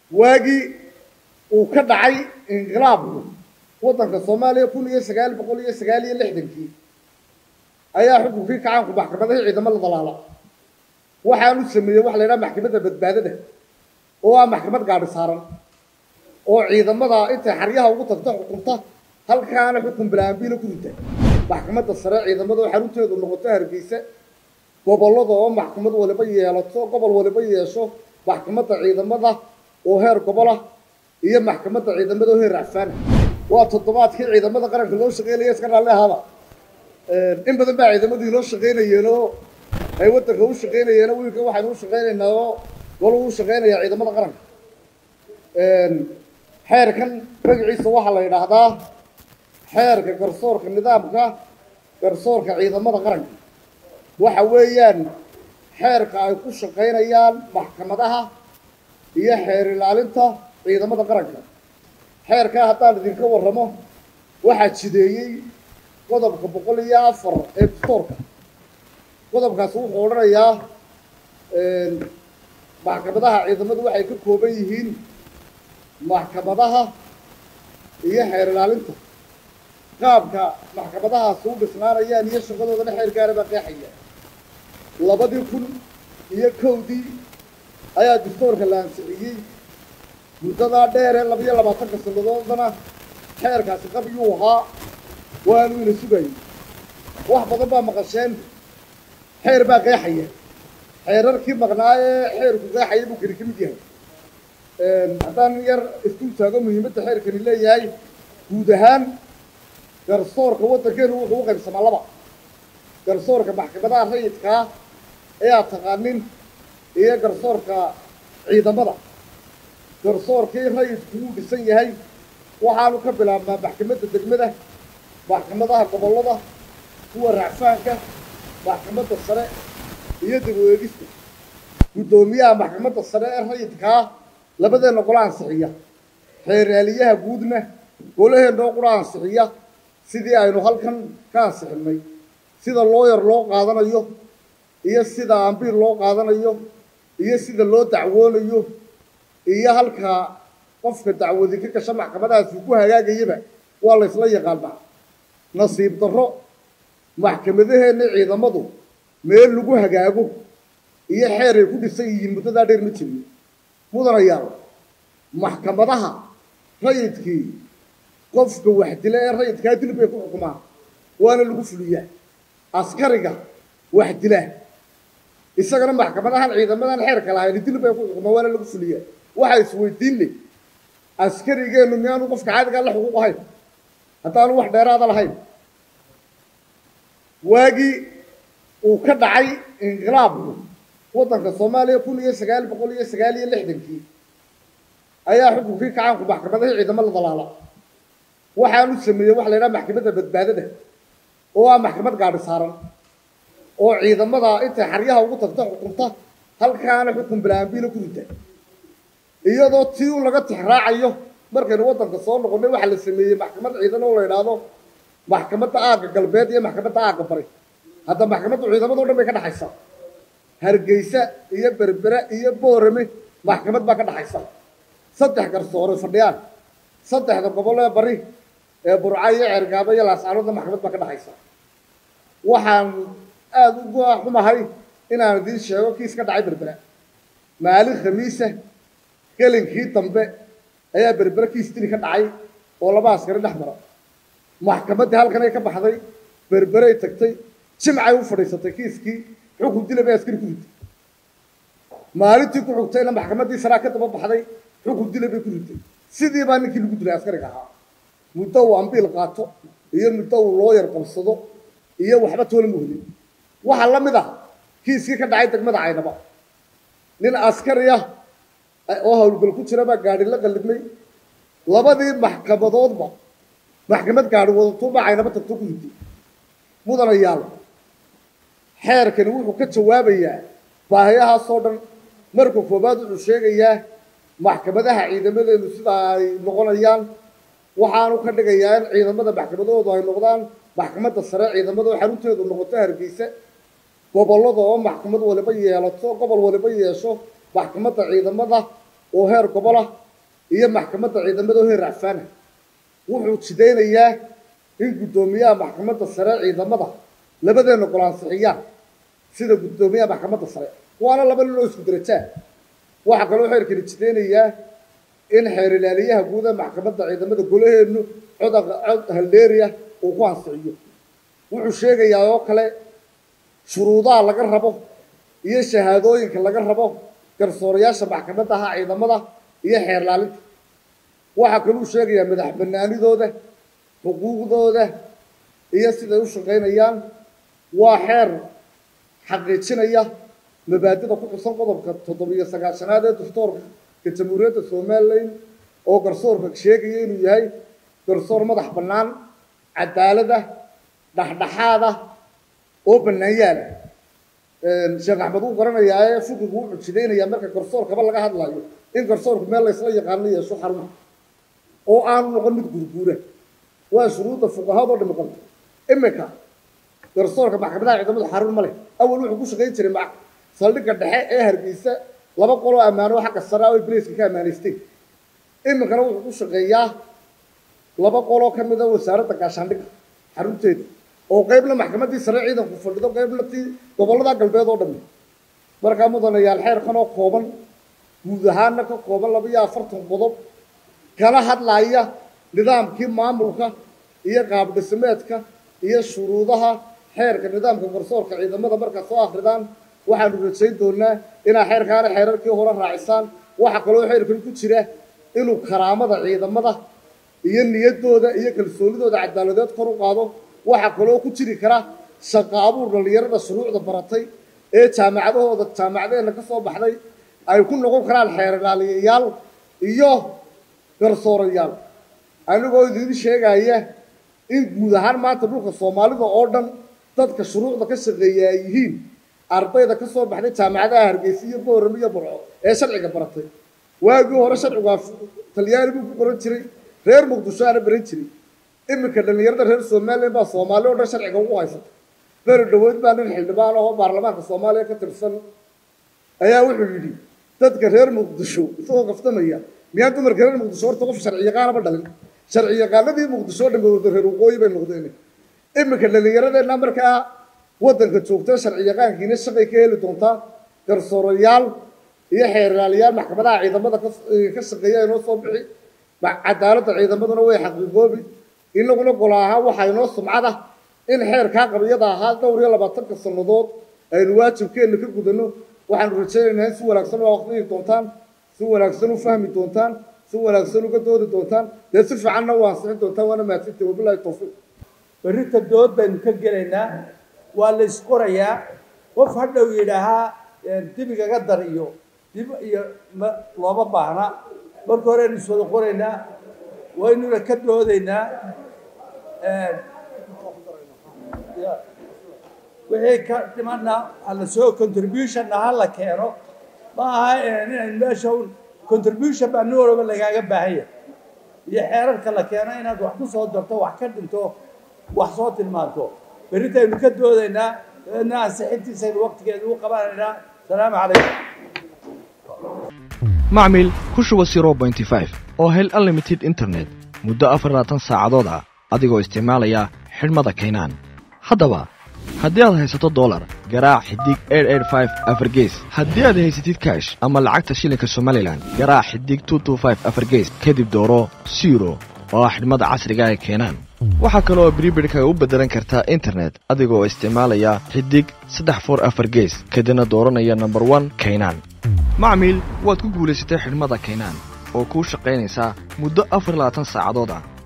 waagii uu ka dhacay inqilaabku waddanka soomaaliya kun iyo sagaal boqol iyo sagaal iyo lixdankii ayaa xukunkii kacaanku maxkamadahii ciidamo la dalaala waxaanu sameeyey waxa la yidhaha maxkamadda badbaadada oo ah maxkamad gaadhi saaran oo ciidamada intay xaryaha ugu tagta xukunta halkaana xukun bilaambiila ku rita maxkamadda sare ciidamada oo xarunteedu noqoto hargeysa gobollada oo maxkamad waliba yeelato gobol waliba yeesho maxkamadda ciidamada oo heer gobolah iyo maxkamadda ciidamada oo heer racfaana waa toddobaadkii ciidamada qaranka loo shaqeynaya iska raalli ahaaba in badan baa ciidamadii loo shaqeynayeen oo ay waddanka u shaqeynayeen wiilka waxaynu u shaqeynaynaa oo golu u shaqeynaya ciidamada qaranka xeerkan magaciisa waxaa la yidhaahdaa xeerka garsoorka nidaamka garsoorka ciidamada qaranka waxa weeyaan xeerka ay ku shaqaynayaan maxkamadaha iyo xeer ilaalinta ciidamada qaranka xeerkaa haddaan idinka warramo waxaa jideeyey qodobka boqol iyo afar ee dastoorka qodobkaasi wuxuu odhanayaa maxkamadaha ciidamadu waxay ka kooban yihiin maxkamadaha iyo xeer ilaalinta qaabka maxkamadahaasi u dhisnaanayaan iyo shaqadoodana xeer gaara baa qeexaya labadii kun iyo kowdii ayaa dastoorka la ansixiyey muddadaa dheer ee labiyo labaatanka sannadoodana xeerkaasi qabyuu ahaa waanu ina sugayay wax badan baa maqasheen xeer baa qeexaya xeerarkii maqnaa ee xeerku qeexaya buu kani ka mid yahay haddaan yar isdul taago muhiimadda xeerkani leeyahay guud ahaan garsoorka waddankeenu wuxuu u qaybsamaa laba garsoorka maxkamadaha rayidkaa ee aad taqaanin iyo garsoorka ciidamada garsoorkii rayidku wuu dhisan yahay waxaanu ka bilaabnaa maxkamadda degmada maxkamadaha gobollada kuwa racfaanka maxkamadda sare iyo dib u eegista guddoomiyaha maxkamadda sare ee rayidkaa labadeenna gola ansixiya xeeraaliyaha guudna golaheennoo qura ansixiya sidii aynu halkan ka ansixinnay sida looyar loo qaadanayo iyo sida ambiir loo qaadanayo iyo sida loo dacwoonayo iyo halka qofka dacwadi ka gasha maxkamadahaasi ku hagaagayaba waa la ysla yaqaanaa nasiib darro maxkamadaheenna ciidamadu meel lagu hagaago iyo xeer ay ku dhisan yihiin muddadaa dheer ma jirin mudanayaal maxkamadaha rayidkii qofka waxdila ee rayidkaa dil bay ku xukumaan waana lagu fuliyaa askariga waxdila isagana maxkamadahan ciidamadan xeerka lahayn dil bay ku xukumaan waana lagu fuliyaa waxaa isweydiin leh askarigeennu miyaanu qofka caadigaa la xuquuq ahayn haddaanu wax dheeraada lahayn waagii uu ka dhacay inqilaabku waddanka soomaaliya kun iyo sagaal boqol iyo sagaal iyo lixdankii ayaa xukunkii kacaanku maxkamadahii ciidamo la dalaala waxaanu sameeyey waxa la yidhaha maxkamadda badbaadada oo ah maxkamad gaadhi saaran oo ciidamada intay xaryaha ugu tagta xukunta halkaana xukun bilaambiila ku rita iyadoo tii u laga tixraacayo markaynu waddanka soo noqonnay waxaa la sameeyey maxkamad ciidan oo la yidhaahdo maxkamadda aagga galbeed iyo maxkamadda aagga bari hadda maxkamaddu ciidamado dhan bay ka dhaxaysa hargeysa iyo berbere iyo boorame maxkamad baa ka dhaxaysa saddex garsoore fadhiyaan saddexda gobol ee bari ee burca iyo ceergaabo iyo laascaanoodna maxkamad baa ka dhaxaysa waxaan aada uga xumahay inaan idiin sheego kiis ka dhacay berbera maalin khamiisa gelinkii dambe ayaa berbere kiis dili ka dhacay oo laba askari dhex mara maxkamaddii halkan ay ka baxday berberey tagtay jimcay u fadhiisatay kiiskii xukun dila bay askari ku ritay maalintii ku xugtayna maxkamaddii saraa ka daba baxday xukun dila bay ku ritay sidii baa ninkii lagu dilay askariga ahaa muddo uu ambiil qaato iyo muddo uu looyar qabsado iyo waxba toona muhlin waxaa la mid ah kiiskii ka dhacay degmada caynaba nin askari ah oo howlgal ku jira baa gaadhi la qallibnay labadii maxkamadoodba maxkamad gaadhi wadatuubaa caynaba tagto ku ritay mudanayaal xeerkani wuxuu ka jawaabayaa baahiyahaasoo dhan marka koowaad wuxuu sheegayaa maxkamadaha ciidamadeenu sida ay noqonayaan waxaanu ka dhigayaa in ciidamada maxkamadahoodu ay noqdaan maxkamadda sare ciidamada oo xarunteedu noqoto hargeysa gobollada oo maxkamad waliba yeelato gobol waliba yeesho maxkamadda ciidamada oo heer gobol ah iyo maxkamadda ciidamada oo heer racfaana wuxuu jidaynayaa in guddoomiyaha maxkamadda sare ciidamada labadeena golansixiyaan sida guddoomiyaha maxkamadda sare waana laba nin oo isku darajaa waxaa kaloo xeerkani jidaynayaa in xeer ilaaliyaha guud ee maxkamadda ciidamada golaheennu cod cod haldeeriya uu ku ansixiyo wuxuu sheegayaa oo kale shuruudaha laga rabo iyo shahaadooyinka laga rabo garsoorayaasha maxkamadaha ciidamada iyo xeer laalinta waxaa kaluu sheegayaa madax banaanidooda xuquuqdooda iyo siday u shaqaynayaan waa xeer xaqiijinaya mabaadida ku xusan qodobka toddobiyo sagaashanaad ee dastuurka jamhuuriyadda somalilan oo garsoorka sheegaya inuu yahay garsoor madax bannaan cadaalada dhexdhexaada oo bannaanyaala sheekh axmed wuu garanayaa ee fiqigu wuxuu jidaynayaa marka garsoorkaba laga hadlayo in garsoorku meel laysla yaqaano yeesho xaruma oo aanu noqon mid gurguura waa shuruudda fuqahadoo dhami qabta imika garsoorka maxkamadaha ciidamada xarun ma leh awal wuxuu ku shaqayn jiray ma saldhigga dhexe ee hargeysa laba qoloo ammaano xagga sare ah oo blaiska ka ammaanaysteen iminkana wuxuu ku shaqeeyaa laba qoloo ka mid a wasaaradda gaashaandhigga xarunteeda oo qaybna maxkamaddii sare ciidanku fadhido qaybna tii gobollada galbeed oo dhami markaa mudanayaal xeerkan oo kooban guud ahaana ka kooban laba iyo afartan qodob kala hadlaya nidaamkii maamulka iyo qaabdhismeedka iyo shuruudaha xeerka nidaamka garsoorka ciidamada markaad soo akridaan waxaanu rajayn doonaa inaa xeerkaana xeerarkii hore raacisaan waxaa kaloo xeerkan ku jira inuu karaamada ciidamada iyo niyaddooda iyo kalsoonidooda cadaaladeed kor u qaado waxaa kaloo ku jiri kara shaqa abuur dhallinyarada shuruucda baratay ee jaamacadahooda jaamacadeenna ka soo baxday ay ku noqon karaan xeer ilaaliyayaal iyo garsoorayaal anigoo idiin sheegaya in guud ahaan maanta dhulka soomaalida oo dhan dadka shuruucda ka shaqeeya ay yihiin ardayda ka soo baxday jaamacadaha hargeysa iyo boorame iyo burco ee sharciga baratay waagii hore sharcigu talyaani buu ku qoran jiray reer muqdisho aana baran jiray iminka dhallinyarada reer somalilan baa soomaali oo dhan sharciga ugu haysata beri dhaweyd baa nin xildhibaan oo baarlamaanka soomaaliya ka tirsan ayaa wuxuu yidhi dadka reer muqdisho isagoo kaftamaya miyaan dumarka reer muqdisho horta qof sharci yaqaanaba dhalin sharci yaqaanadii muqdisho o dhan wada reer waqooyi bay noqdeen iminka dhallinyaradeenna markaa waddanka joogta sharci yaqaankiina shaqay ka heli doontaa garsoorayaal iyo xeerlaaliyaal maxkamadaha ciidamada ka shaqeeya inoo soo bixi cadaaladda ciidamaduna way xaqiiqoobi inaguna gol ahaan waxaa inoo sumcada in xeerkaa qabiyada ahaa dhowr iyo labaatanka sannadood aynu waajibkeenna ka gudano waxaanu rajaynaynaa in si wanaagsan u aqriyi doontaan si wanaagsan u fahmi doontaan si wanaagsan uga doodi doontaan dee si fiicanna u ansixin doontaan waana mahadsantihi wabilahi tawfiiq berrita dood baynu ka gelaynaa waa la isqorayaa qof hadhow yidhaahaa dibigaga dar iyo dib iyo ma looma baahna marka horeynu iswada qoraynaa waynuna ka doodaynaa wixii ka dhimana hala soo contributionna ha la keeno ma aha inaynu meesha un contribution baa nin walba lagaaga baahan yahay iyo xeerarka la keeno inaad wax ku soo darto wax ka dhinto wax soo tilmaanto berritaynu ka doodaynaa dabeedna ansixintiisaynu waqtigeedu u qabanaynaa asalaamu calaykum macmil ku shuba zero bointy five oo hel unlimited internet muddo afar labaatan saacadood ah adigoo isticmaalaya xidhmada kaynaan haddaba haddii aad haysato dolar garaac xidig afargees haddii aad haysatid kaash ama lacagta shilinka somalilan garaac xidig afargees kadib dooro siro oo ah xidhmada casriga ee keenaan waxaa kale oo bribirhkaga u beddelan kartaa internet adigoo isticmaalaya xidig saddex for afar gees kadibna dooranaya nomber one kaynaan macmiil waad ku guulaysatay xidhmada kaynaan oo kuu shaqaynaysaa muddo afar labaatan saacadood ah